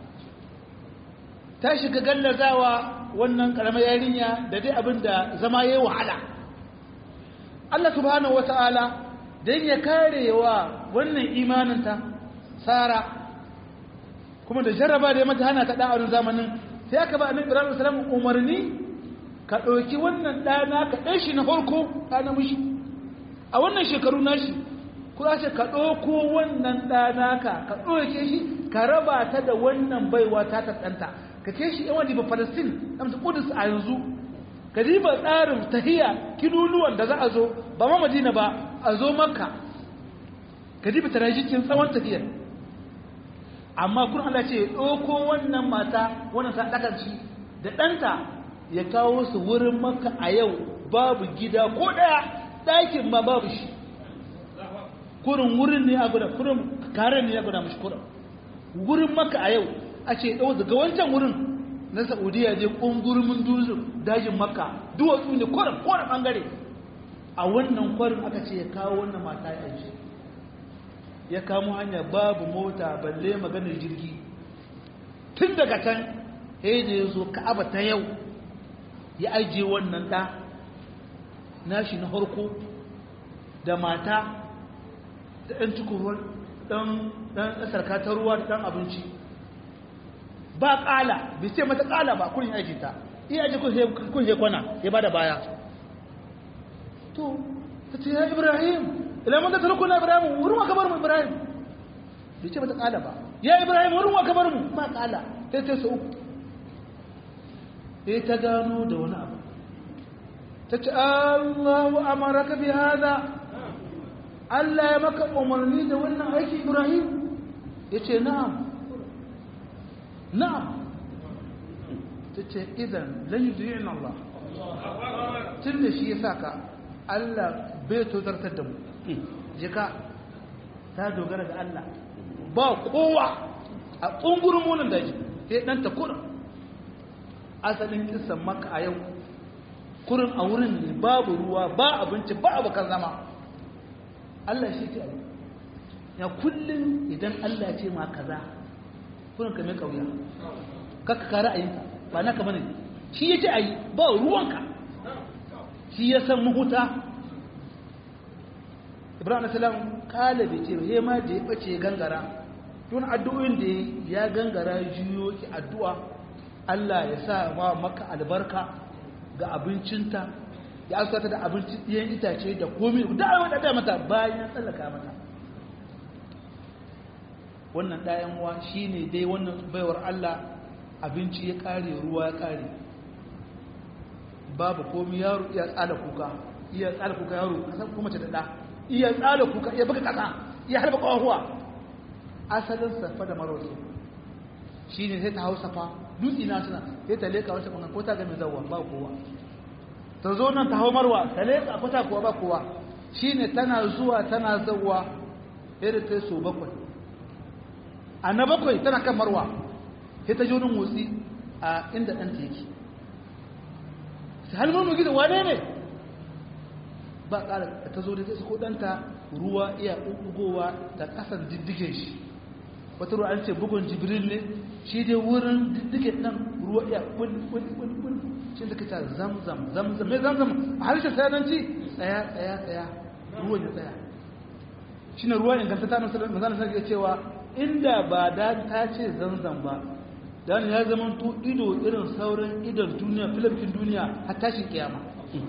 ta shiga gallazawa wannan ƙaramar yarinya da dai abin da zama ya yi wahala Allah subhanahu wa ta'ala don ya kare wa wannan imaninta sara kuma da jarraba da ya mata hana ta ɗa'arin zamanin sai aka ba annabi ibrahim sallallahu umarni ka ɗauki wannan ɗana ka ɗan shi na farko ɗana mishi a wannan shekaru nashi ko za ce ka ɗauko wannan ɗana ka ka ɗauke shi ka raba ta da wannan baiwa ta tattanta ka ke shi yawan diba palestine amsa kudus a yanzu ka diba tsarin tahiya kiluluwan da za a zo ba ma madina ba a zo makka ka diba tarajikin tsawon tafiyar amma kun Allah ce ɗauko wannan mata wannan sadakarci da ɗanta ya kawo su wurin maka a yau babu gida ko ɗaya ɗakin ma babu shi kurin wurin ne a guda kurin karen ne ya guda mashi kurin wurin maka a yau a ce ɗau daga wancan wurin na saudiya je ƙungurumin dajin maka duwatsu ne kurin kowane ɓangare a wannan kwarin aka ce ya kawo wannan mata ya aiki ya kamo hanya babu mota balle maganar jirgi tun daga can sai da ya zo ka'aba ta yau ya ajiye wannan ɗa nashi na harko da mata da ɗan cikin ɗan sarka ta ruwa da ɗan abinci ba ƙala bai ce mata ƙala ba kurin aji ta iya aji kun he kwana ya ba da baya to ta ce ya ibrahim ila mun da tarko na ibrahim wurin wa kabar mu ibrahim bai ce mata kala ba ya ibrahim wurin wa kabar mu ba kala sai ta su uku sai ta gano da wani abu ta ce Allahu amaraka bi hada Allah ya maka umarni da wannan aiki ibrahim ya ce na'am na'am ta ce idan lan yudi'in Allah tun da shi ya saka Allah bai tozartar da mu jika ta dogara ga Allah ba kowa a ƙungurin munin daji sai ɗan ta kurin asalin kisan maka a yau kurin a wurin ne babu ruwa ba abinci ba abokan zama Allah shi ce abu ya kullum idan Allah ce ma kaza kurin ka mai kauya kaka kara a yinka ba naka bane shi ya ce a yi ba ruwanka shi ya san mahuta ibrahim asalam kala bai ce he ma da ya bace gangara tun addu'o'in da ya gangara juyo ki addu'a Allah ya sa wa maka albarka ga abincinta ya alkata da abincin ɗiyan itace da komi da ayyuka da mata bayan tsallaka mata wannan ɗayan wa shine dai wannan baiwar Allah abinci ya ƙare ruwa ya ƙare babu komi yaro iya tsala kuka iya tsala kuka yaro kasan kuma ce da ɗa iya tsala kuka iya baka kasa iya harba ƙwahuwa asalin safa da marwasu shi ne sai ta hau safa dutse na suna sai ta leƙa wasu ɓangan ko ta gami zauwa ba kowa ta zo nan ta hau marwa ta leƙa ko ta kuwa ba kowa shi ne tana zuwa tana zauwa irin ta so bakwai a na bakwai tana kan marwa sai ta ji wani motsi a inda ɗanta yake sai halin gida wane ne ba ƙara ta zo da ta ko ɗanta ruwa iya ɓuɓɓugowa da ƙasan diddigen shi wata ruwa an ce bugun jibril ne shi dai wurin diddigen ɗan ruwa iya ɓul shi da kita zamzam zamzam mai zamzam a harshen sayananci tsaya tsaya tsaya ruwan ya tsaya shi ne ruwa inganta ta nasarar mazanar sarki cewa inda ba da ta ce zamzam ba dan ya zama to ido irin sauran idon duniya filafin duniya har tashin kiyama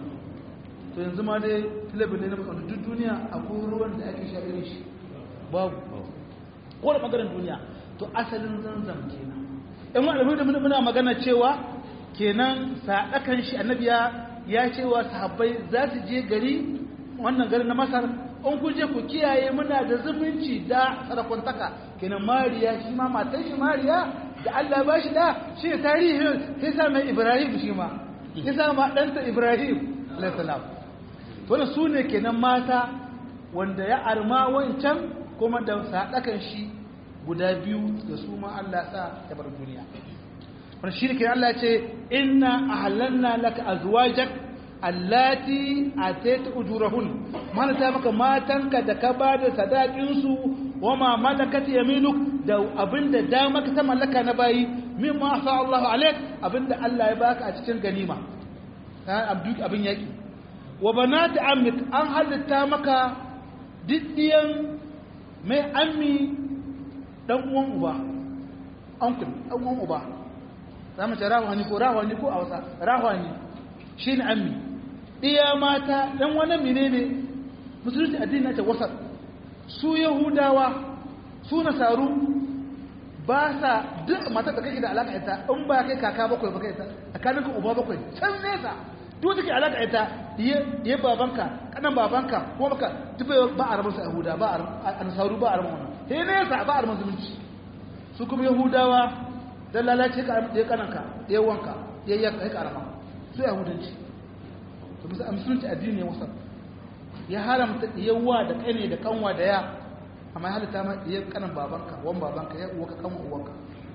to yanzu ma dai filafin ne na musamman duk duniya akwai ruwan da ake sha irin shi babu ko da maganar duniya to asalin zanzam kenan in wa alhamdu da muna magana cewa kenan sadakan shi annabi ya cewa sahabbai za su je gari wannan garin na masar in ku je ku kiyaye muna da zumunci da sarakuntaka kenan mariya shi ma matan shi mariya da Allah ba shi da shi ne tarihin sai sa mai Ibrahim shi ma sai sa ma ɗanta Ibrahim alaihissalam wanda su ne kenan mata wanda ya arma wancan kuma da saɗakan shi guda biyu da su ma Allah sa ta bar duniya wanda shi ne kenan Allah ce inna ahlanna laka azwajak allati atayta ujurahun mana ta maka matanka da ka bada sadakin su wama malakat yaminuk da abinda dama ka ta mallaka na bayi mimma sa Allah alaik abinda Allah ya baka a cikin ganima abduk abin yaki wa banati ammik an halitta maka diddiyan mai ammi dan uwan uba uncle dan uwan uba zamu ce rawani ko rawani ko a wasa rawani shine ammi iya mata dan wani menene musulunci addini na ce wasat su yahudawa su nasaru ba sa duk matar da kake da alaka ita in ba kai kaka bakwai ba kai ta tsakanin ka uba bakwai can nesa duk take alaka ita ya babanka kanan babanka ko baka duk ba a rabar su yahuda ba a nasaru ba a rabar wannan sai nesa ba a rabar zumunci su kuma yahudawa dan lalace ka ya kananka ya wanka ya yanka ya karama su yahudanci to musulunci addini ne wasa ya haramta yawa da kane da kanwa da ya amma halitta ma iya kanan babanka wan babanka ya uwaka kan uwanka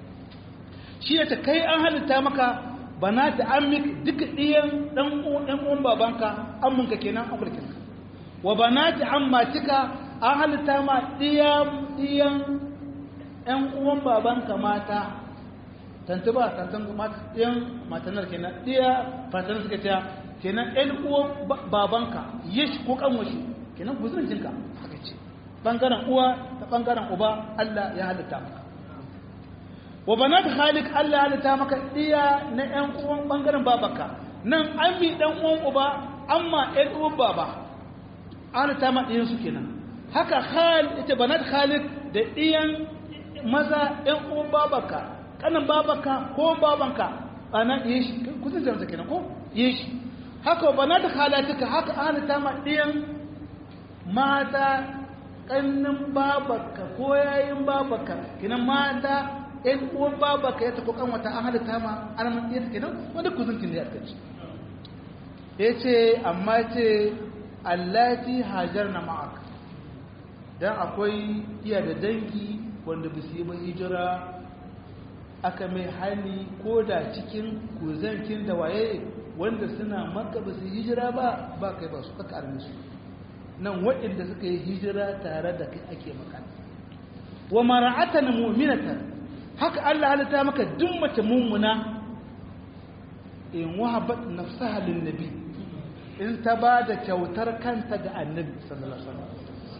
shi ya ta kai an halitta maka bana ta amik duka ɗiyan ɗan ɗan uwan babanka amminka kenan amurkin wa bana ta ammatika an halitta ma ɗiyan ɗiyan ɗan uwan babanka mata tantu ba tantan mata ɗiyan matanar kenan ɗiya fatanar suka ce kenan ɗan uwan babanka yish ko kanwashi kenan guzurincinka haka ce bangaren uwa da bangaren uba Allah ya halitta maka wa banat khalik Allah ya halitta maka diya na ƴan uwan bangaren babanka nan an bi dan uwan uba amma ƴan uwan baba an halitta ma diyan su kenan haka khal ita banat khalik da diyan maza ƴan uwan babanka kanan babanka ko babanka ana diyan shi kusan jamsa kenan ko diyan shi haka banat khalatika haka an halitta ma diyan mata ƙannin babarka ko yayin babarka kinan mata ɗan uwan babarka ya tafi kan wata an halitta ma an matsayi ta kinan wanda kuzuntin da ya kaci ya ce amma ce allati hajarna ma'ak dan akwai iya da dangi wanda ba su yi ba hijira aka mai hani ko da cikin kuzankin da waye wanda suna maka ba su hijira ba ba kai ba su kaka arme su nan waɗanda suka yi hijira tare da kai ake magana wa mara'atan mu'minatan haka Allah halitta maka duk mace mummuna in wahabat nafsaha lin nabi in ta ba da kyautar kanta ga annabi sallallahu alaihi wasallam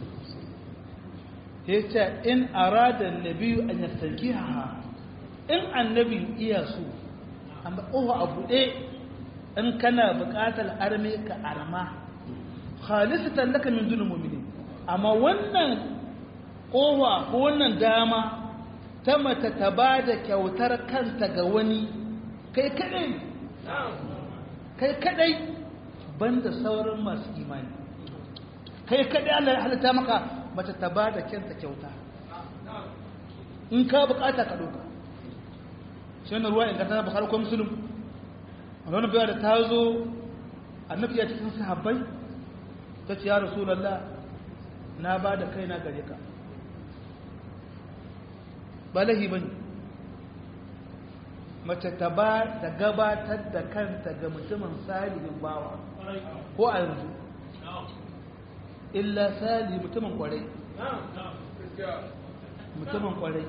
yace in arada annabi an yastankiha in annabi iya so amma ofa a buɗe in kana buƙatar arme ka arma khalisatan laka min dunul mu'minin amma wannan kowa ko wannan dama ta mata ta ba da kyautar kanta ga wani kai kadai kai kadai banda sauran masu imani kai kadai Allah ya halitta maka mace ta ba da kyanta kyauta in ka bukata ka doka shi ne ruwa inganta bukar ko musulun wani biya da ta zo annabi ya cikin sahabbai ta ce ya rasulallah na ba da kaina gare ka ba lahi bane mace ta ba da gabatar da kanta ga mutumin salihin bawa ko a yanzu illa sali mutumin kwarai mutumin kwarai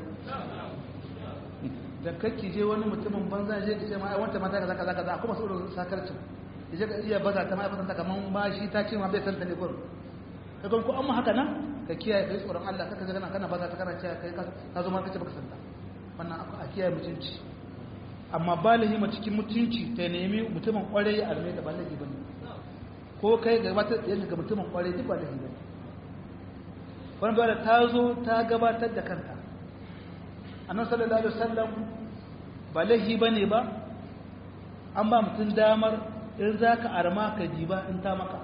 da kakki je wani mutumin banza je ka ce ma wanta mata kaza kaza kaza kuma su da sakarcin je ka iya baza ta ma'aikatan ta kaman ba shi ta ce ma bai san ta ne gurin kaga ko amma haka nan ka kiyaye kai tsoron Allah kaka ga kana baza ta kana cewa kai ka zo ma kace baka santa wannan a kiyaye mutunci amma balihi ma cikin mutunci ta nemi mutumin kwarai ya arme da balihi bane ko kai gabatar da yanka ga mutumin kwarai duk ba da bane wannan bayar ta zo ta gabatar da kanta annabi sallallahu alaihi wasallam ba lahi bane ba an ba mutum damar in zaka arma ka ji ba in ta maka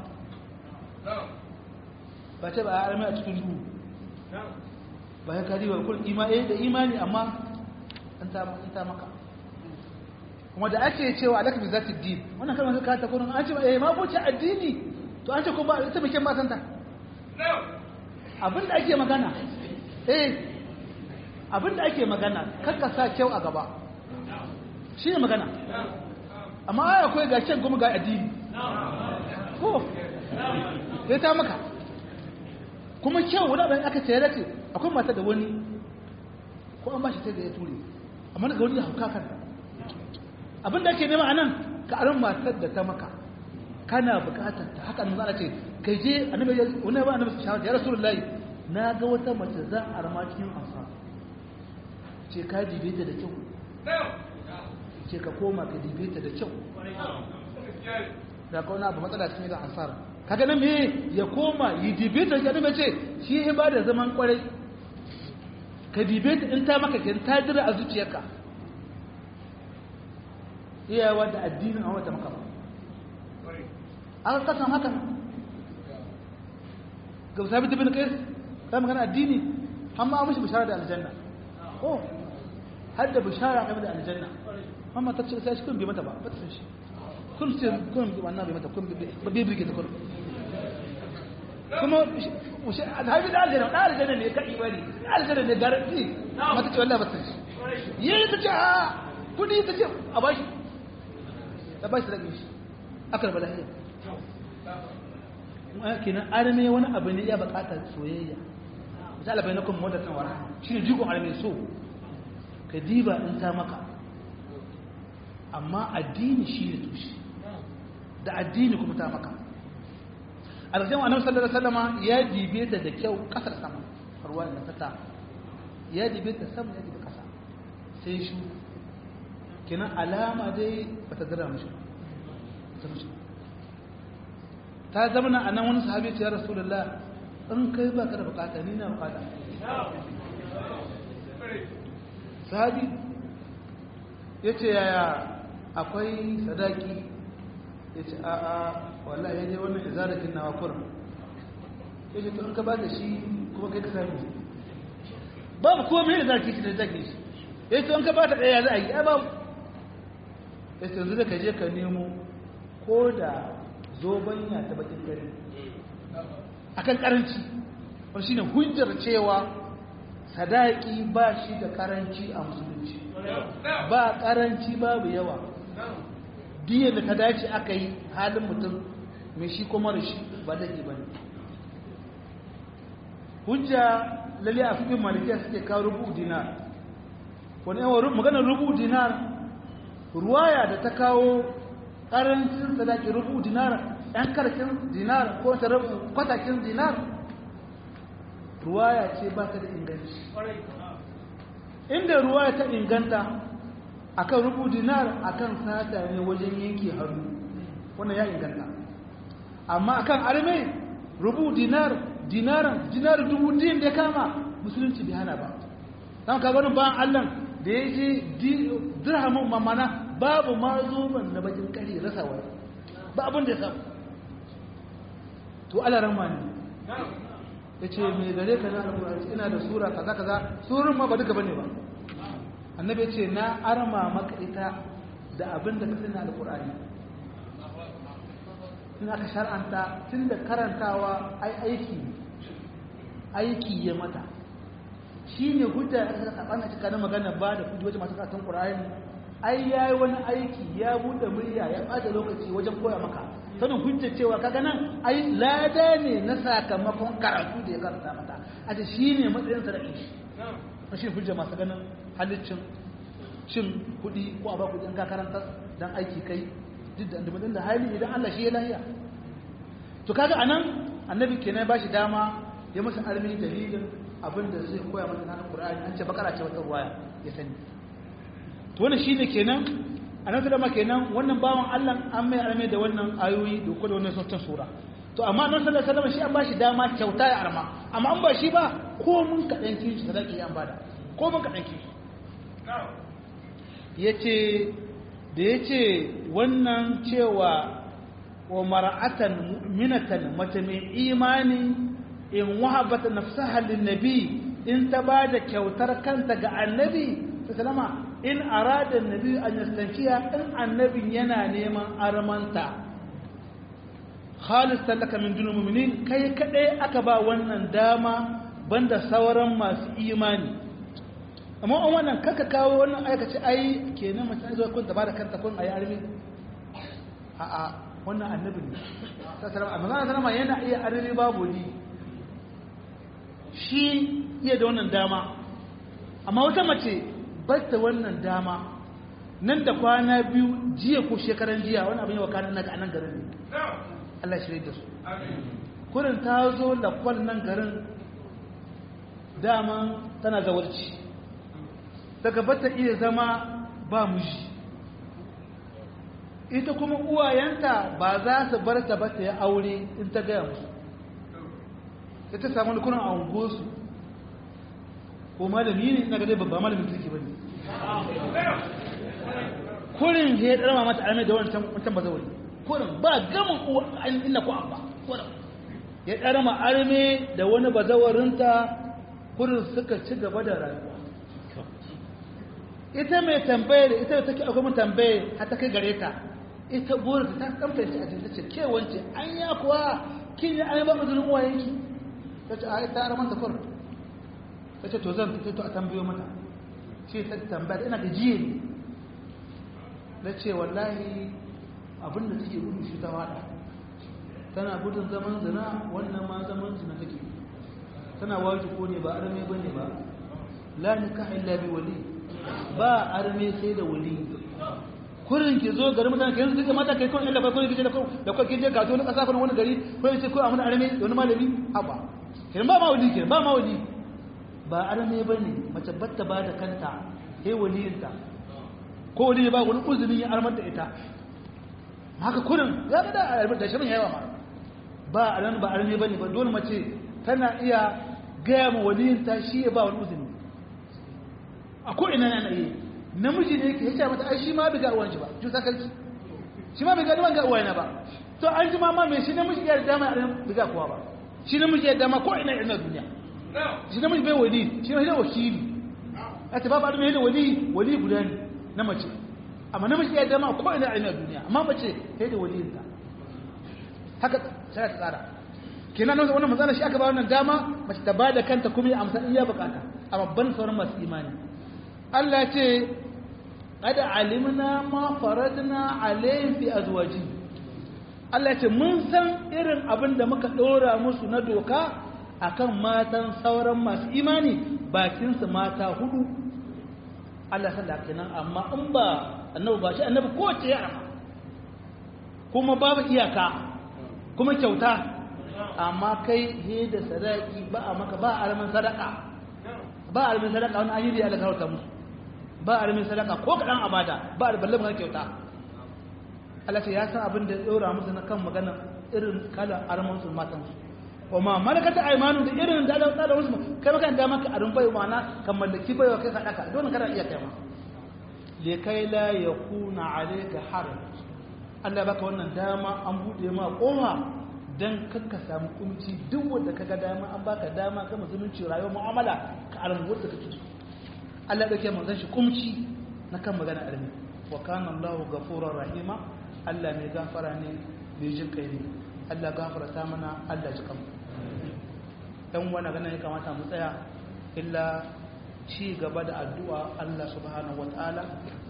ba ce ba a armi a cikin duhu ba ya kari wa kul imani da imani amma in ta maka kuma da ake cewa alaka bi zati din wannan kalmar ka ta kurin an ce ba eh ma boce addini to an ce ko ba ita bikin matan ta abin da ake magana eh abin da ake magana kakka sa kyau a gaba shi ne magana amma ai akwai ga kyan kuma ga addini ko sai ta maka kuma kyau wani abin aka ce ce akwai mata da wani ko an ba shi sai da ya ture amma daga wani ya hauka kan abin da ake nema a nan ka aron matar da ta maka kana bukatar ta haka nan za a ce kai je annabi wani ba annabi shawara ya rasulullahi na ga wata mace za a rama cikin ansa ce ka dibe ta da kyau ce ka koma ka dibe ta da kyau da kauna abu matsala cikin da ansar kaga nan me ya koma yi dibe ta ga ce shi ya ba da zaman kwarai ka dibe ta in ta maka kin ta jira a zuciyarka iyawa da addinin a wata maka ba an kasan haka ga sabi ta bin kais ta magana addini amma an mashi bishara da aljanna oh har da bishara game da aljanna amma ta ce sai shi kun bi mata ba ba ta san shi kun ce kun bi wannan bi mata kun bi ba bi birge ta kun kuma alhabi da aljanna da aljanna ne kai bane da aljanna ne garanti mata ce wallahi ba ta san shi yayi ta ce a kudi ta ce a bashi ta bashi da shi akar balahiya kenan arme wani abu ne ya bukatar soyayya misali bai na kuma wadda kan wara shi ne jigon arme so ka diba in ta maka amma addini shi ne tushe da addini kuma ta maka alƙashin annabi sallallahu alaihi wasallama ya dibe ta da kyau kasar sama ruwa da ta ya dibe ta sama ya dibe kasa sai shi kenan alama dai bata dira mishi ta mishi ta zama a nan wani sahabi ce ya rasulullah in kai ba ka da bukata ni na bukata sahabi ya ce yaya akwai sadaki ya ce a a wallahi ya je wannan izarakin na wakuran ya ce to in ka ba da shi kuma kai ka sami babu kuma mai izarki shi da zaki shi ya ce in ka ba ta ɗaya za a yi ya babu ya ce yanzu da ka je ka nemo ko da zobanya ta bakin gari akan karanci wani shine hujjar cewa sadaki ba shi da karanci a musulunci ba karanci babu yawa diya da ta dace aka yi halin mutum mai shi kuma da shi ba da ba ne hujja lalle a fikin malikiya suke kawo rubu dinar wani yawan maganar rubu dinar ruwaya da ta kawo karancin sadaki rubu dinar yan karkin dinar ko ta kwatakin dinar ruwaya ce ba ta da inganci inda ruwaya ta inganta akan rubu dinar akan sata ne wajen yanke hannu wannan ya inganta amma akan arme rubu dinar dinaran dinar dubu din da kama musulunci bai hana ba dan ka ganin bayan Allah da ya je dirhamin mamana babu ma zoban na bakin kare rasa wani ba abin da ya samu to alaran ma ne ya ce mai gare ka na alƙur'ani ina da sura kaza kaza surun ma ba duka bane ba annabi ce na arma maka ita da abin da ka sani alƙur'ani in aka shar'anta tun da karantawa ai aiki aiki ya mata shi ne hujja da aka saɓana cika na magana ba da hujjoji masu karatun ƙur'ani ai ya yi wani aiki ya buɗe murya ya ɓata lokaci wajen koya maka sanin hujja cewa kaga nan ai lada ne na sakamakon karatu da ya karanta mata a ce shi ne matsayin sa da shi na shi hujja masu ganin halittin cin kuɗi ko a ba kuɗi in ka karanta dan aiki kai duk da andamadin da hali idan Allah shi ya lahiya to kaga anan annabi kenan ba shi dama ya masa armi dalilin abin da zai koya masa na Qur'ani an ce bakara ce wata ruwaya ya sani to wannan shine kenan annabi dama kenan wannan bawan Allah an mai armi da wannan ayoyi da kuma wannan sautin sura to amma annabi sallallahu alaihi wasallam shi an ba shi dama kyauta ya arma amma an ba shi ba ko mun kadan kishi sadaki an bada ko mun kadan kishi yace da ya ce wannan cewa wa mara'atan mu'minatan mace mai imani in wahabata nafsaha nabi in ta ba da kyautar kanta ga annabi sallama in arada annabi an yastankiya in annabin yana neman armanta khalis talaka min dunul mu'minin kai kadai aka ba wannan dama banda sauran masu imani amma an wannan kaka kawo wannan aikace ai kenan mace an zo kun ta bada kanta kun ayi armi a a wannan annabi ne sallallahu alaihi wasallam yana iya armi babu ni shi iya da wannan dama amma wata mace ba ta wannan dama nan da kwana biyu jiya ko shekaran jiya wani abin yawa kanan naga anan garin ne Allah shirye da su kurin ta zo lakwal nan garin dama tana zawarci daga bata iya zama ba mushi ita kuma uwayenta ba za su bar ta ba ta ya aure in ta gaya musu ta ta samu lukunan a ungosu ko malami ne ina gadai babba malamin kirki ba ne kurin ya ɗarma mata almai da wancan ba zaure kurin ba gamin uwa ina ko abba kurin ya ɗarma arme da wani bazawarinta kurin suka ci gaba da rayuwa ita mai tambaye da ita da take akwai mun tambaye har ta kai gare ta ita burin ta kamta shi a jinta ce ke wance an ya kuwa kin yi an ba mu zulun uwa yanki ta ce a ita araman ta kur ta ce to zan fito a tambayo mata ce ta tambaya ina da jiye ne na ce wallahi abin da take gudu shi ta wada tana gudun zaman zina wannan ma zaman zina take tana waje ko ne ba arme bane ba la nikaha illa bi wali ba arme sai da wali kurin ki zo garin mutane kai yanzu mata kai kun illa ba kun kije da kun da kun kije ga wani kasa wani gari ko yace ko amana arme da wani malami haba kin ba ma wali kin ba ma wali ba arme bane mace batta ba da kanta sai waliyinta ko wali ba wani uzuri ya armar da ita haka kurin ya ga da da shirin yawa ma ba aran ba arme bane ba dole mace tana iya gaya ma waliyinta shi ya ba wani uzuri a ko ina yana iya namiji ne ke yace mata ai shi ma bai ga uwan shi ba ju sakalci shi ma bai ga uwan ga uwan ba to an ji ma ma me shi namiji ya dama a bai ga kowa ba shi namiji ya dama ko ina ina duniya shi namiji bai wali shi ne wakili a ta babu adamu da wali wali guda ne na mace amma namiji ya dama ko ina ina duniya amma mace sai da waliyinta haka sai ta tsara kenan nan wannan matsala shi aka ba wannan dama mace ta bada kanta kuma ya amsa iya bukata a babban sauran masu imani Allah ce qad alimna ma faradna alayhi fi azwaji Allah ce mun san irin abin da muka dora musu na doka akan matan sauran masu imani bakin su mata hudu Allah san da kenan amma in ba annabi ba shi annabi ko ce ya kuma babu iyaka kuma kyauta amma kai he da sadaki ba a maka ba a alamin sadaka ba a alamin sadaka wani ayyuri ya karauta musu ba a alamin sadaka ko kaɗan abada ba a balle maka kyauta Allah ce ya san abin da ya ɗora musu na kan magana irin kala arman su matan su kuma malakata aimanu da irin da da da wasu kai maka da maka arin bai mana kan mallaki bai kai sadaka don kada iya kai ma le kai la yakuna alayka haraj Allah baka wannan dama an bude ma kofa dan kakka samu kunci duk wanda kaga dama an baka dama ga musulunci rayuwar mu'amala ka armu wanda kake so Allah dauke manzon shi kumci na kan magana armi wa kana Allahu ghafurur rahima Allah mai gafara ne mai jin kai ne Allah gafarta mana Allah ji kanmu dan wani ganin ya kamata mu tsaya illa ci gaba da addu'a Allah subhanahu wataala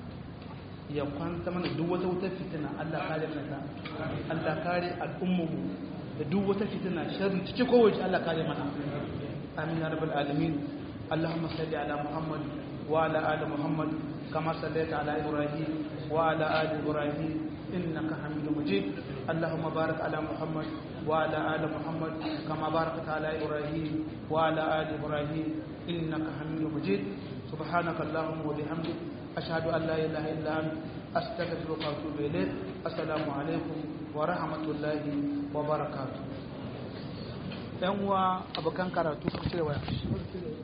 ya kwanta mana duk wata wutar fitina Allah kare mana Allah kare al'ummarmu da duk wata fitina sharri cike kowace Allah kare mana amin ya rabbal alamin Allahumma salli ala Muhammad wa ala ali Muhammad kama sallaita ala Ibrahim wa ala ali Ibrahim innaka Hamidum Majid Allahumma barik ala Muhammad wa ala ali Muhammad kama barakta ala Ibrahim wa ala ali Ibrahim innaka Hamidum Majid سبحانك اللهم وبحمدك أشهد أن لا إله إلا أنت أستغفرك وأتوب إليك السلام عليكم ورحمة الله وبركاته yan uwa abokan karatu su cire waya